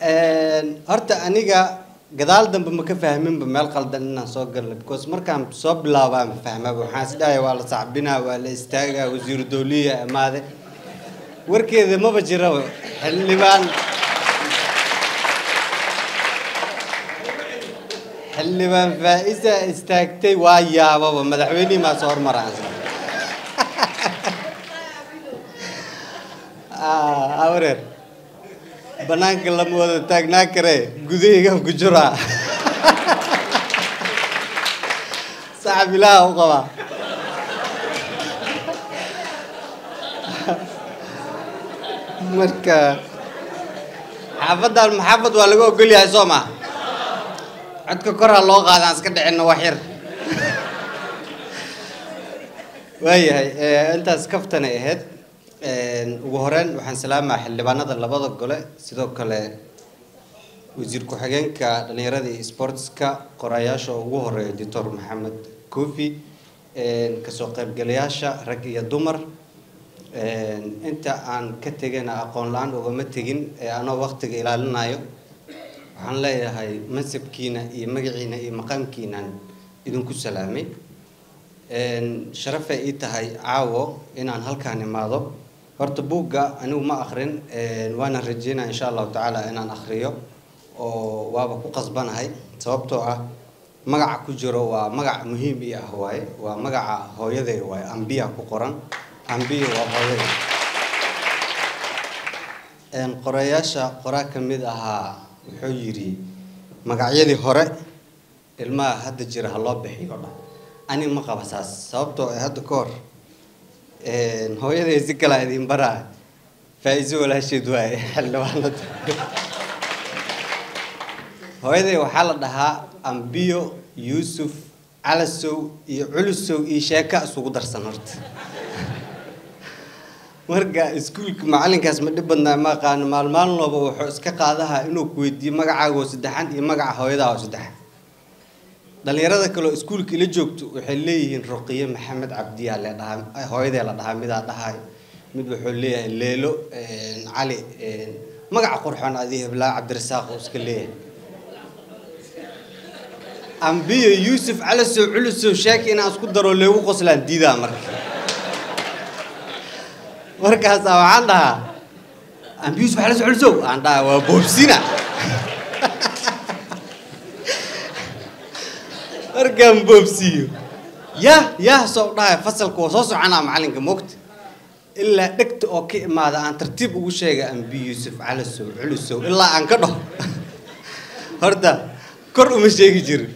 horta aniga gadaal dambe ma ka fahminba meel qaldan inaan soo galnay because markaan soo bilaabaa ma fahmaba waxaan is dhahay waa la sacbinaa waa la istaagaa wasiiru dawliya amaade warkeeda maba jiraba xildhibaan xildhibaan faa-isa istaagtay waa yaababa madaxweynihii maa soo hormaraan wareer banaanka lama wada taagnaa kare gudahaygan ku jiraa saxab ilaaha u qabaa marka xaafaddan maxaafad waa laga ogol yahay soo maa codka kor ha loo qaadaan iska dhicinna wax yar waayahay intaas kaftanay ahayd ugu horeyn waxaan salaamaa xildhibaanada labada gole sidoo kale wasiir ku-xigeenka dhalinyarada iyo sportska qorayaasha ugu horeeya doctor maxamed kofi kasoo qaybgalayaasha rag iyo dumar inta aan ka tegana aqoon la-aan ugama tegin ee anoo waqtiga ilaalinayo waxaan leeyahay mansabkiina iyo magaciina iyo maqaamkiinaan idinku salaamay sharafay ii tahay caawo inaan halkaan imaado horta buugga anigu ma akrin waana rajeynaya insha allahu tacaala inaan akriyo oo waaba ku qasbanahay sababtoo ah magaca ku jiro waa magac muhiim ii ah waaye waa magaca hooyaday waaye ambiya ku qoran ambiya waa hooyaday qorayaasha qoraa ka mid ahaa wuxuu yidhi magacyadii hore ilmaha hadda jira ha loo bixiyo dhan ani ma qaba saas sababtoo ah hadda ka hor hooyaday si kalaa idin baraa faa-iiso walaasheed waaye xildhibaanada hooyaday waxaa la dhahaa ambiyo yuusuf calasow iyo culusow iyo sheeka isugu darsan horta marka iskuulka macalinkaas ma dhib badnaa ma aqaano maalmaalin walba wuxuu iska qaadaha inuu ku weydiiyo magacaaga oo saddexan iyo magaca hooyadaa oo saddexan dhalinyarada kaleo iskuulka ila joogto waxay leeyihiin ruqiye maxamed cabdiyaa le dhahaa hooyadee la dhahaa midaa dhahay mid wuxuu leeyahay leelo cali magaca qurxoon adii heblaa cabdirasaaq oo iska leeyahay ambiyo yuusuf calasow culusow sheeki inaan isku daro leegu qoslaan diidaa marka markaasaa waxaan dhahaa ambiyo yuusuf calasow culusow aan dhahaa waa boobsina markaan boobsiiyo yah yah soo dhahay fasalka waa soo soconaa macalinka moogta ilaa dhegta oo ka imaada aan tartiib ugu sheega ambi yuusuf calasow culusow ilaa aan ka dhaho horta kor uma sheegi jirin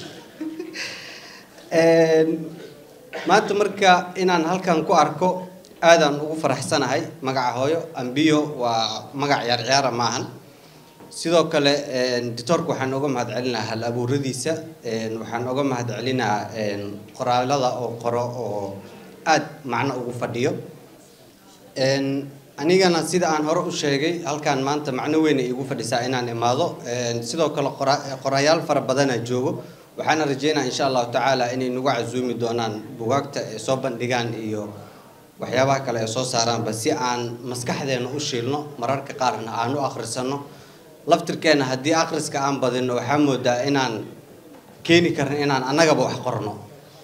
maanta marka inaan halkan ku arko aadaan ugu faraxsanahay magaca hooyo ambiyo waa magac ciyaar ciyaara maahan sidoo kale doctoorka waxaan oga mahad celinaa hal abuuradiisa waxaan oga mahad celinaa qoraalada oo qoro oo aada macno ugu fadhiyo anigana sida aan hore u sheegay halkaan maanta macno weyn ay igu fadhisaa inaan imaado sidoo kale qorayaal fara badana joogo waxaana rajeynaa insha allahu tacaala inay nagu casuumi doonaan bugaagta ay soo bandhigaan iyo waxyaabaha kale ay soo saaraanba si aan maskaxdeena u shiilno mararka qaarna aan u akhrisano laftirkeena haddii akhriska aan badino waxaa moodaa inaan keeni karno inaan annagaba wax qorno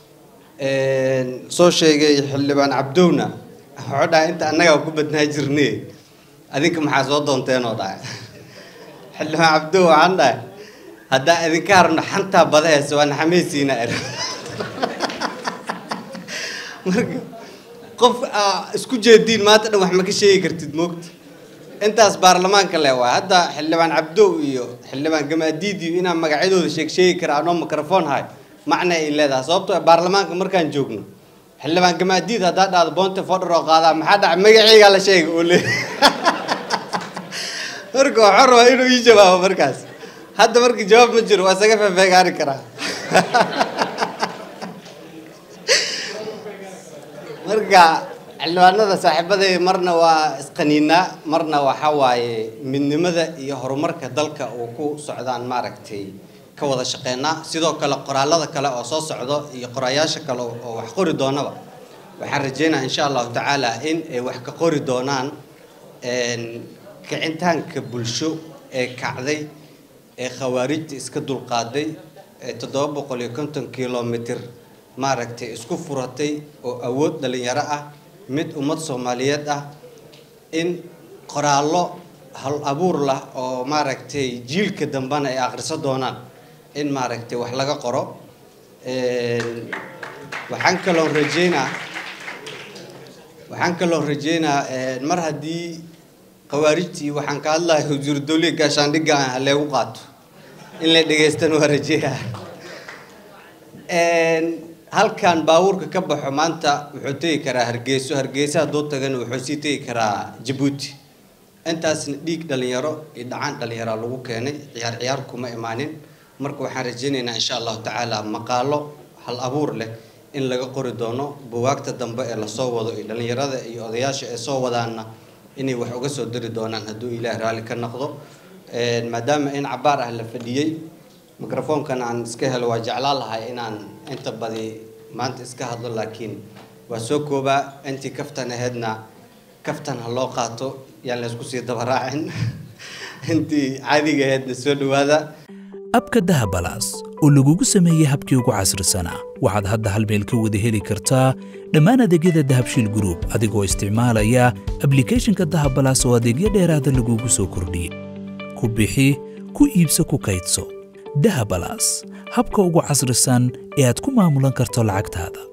soo sheegay xildhibaan cabdowna wuxuu dhahay inta annagaa ku badnaa jirne adinka maxaa soo doonteenoo dhahay xildhibaan cabdow waxaan dhahay haddaa idinka harno xantaa badaheesa waa naxameysiina er marka qof isku jeediin maanta dhan wax ma ka sheegi kartid moogta intaas baarlamaanka le waa hadda xildhibaan cabdow iyo xildhibaan gamaadiid iyo inaan magacyadooda sheeg sheegi kara anoo microphone hay macna ay leedahay sababtoo baarlamaanka markaan joogno xildhibaan gamaadiid haddaa dhahdo boonte fodhar oo qaadaa maxaa dhaca magaceygaa la sheega oo le marka waxuu rabaa inuu ii jawaabo markaas hadda marka jawaab ma jiro waa isaga feefeegaari karaa marka xildhibaanada saaxiibaday marna waa isqaniinaa marna waxa waaye midnimada iyo horumarka dalka uu ku socdaan maaragtay ka wada shaqeynaa sidoo kale qoraalada kale oo soo socdo iyo qorayaasha kale oo wax qori doonaba waxaan rajeynaa insha allahu tacaala in ay wax ka qori doonaan kicintaanka bulsho ee kacday ee khawaarijta iska dulqaaday ee toddoba boqol iyo konton kilomitr maaragtay isku furatay oo awood dhalinyaro ah mid ummad soomaaliyeed ah in qoraallo hal abuur lah oo maaragtay jiilka dambena ay akhriso doonaan in maaragtay wax laga qoro waxaan kaloo rajeynaa waxaan kaloo rajeynaa mar haddii khawaarijtii waxaan ka hadlahay wasiiru dawliga gaashaandhigga ah leegu qaato in la dhegaystana waa rajeeyaa halkan baabuurka ka baxo maanta wuxuu tegi karaa hargeyso hargeysa hadduu tagana wuxuu sii tegi karaa jabuuti intaasna dhiig dhalinyaro iyo dhacaan dhalinyara lagu keenay ciyaar ciyaar kuma imaanin marka waxaan rajeynaynaa insha allahu tacaala maqaalo hal abuur leh in laga qori doono buwaagta dambe ee lasoo wado iyo dhalinyarada iyo odayaasha ee soo wadaana inay wax uga soo dari doonaan hadduu ilaah raalli ka noqdo maadaama in cabaar ah la fadhiyey microfoonkan aan iska helo waa jeclaa lahay inaan inta badi maanta iska hadlo laakiin waa soo koobaa intii kaftan aheedna kaftan ha loo qaato yaan laysku sii dabaraacin intii caadiga aheedna soo dhawaada abka dahabalaas oo lagugu sameeyey habkii ugu casrisanaa waxaad hadda hal meel ka wada heli kartaa dhammaan adeegyada dahabshiil gruub adigoo isticmaalaya ablicathonka dahabalaas oo adeegyo dheeraada lagugu soo kordhiyey ku bixi ku iibso ku kaydso dahabalaas habka ugu casrisan ee aad ku maamulan karto lacagtaada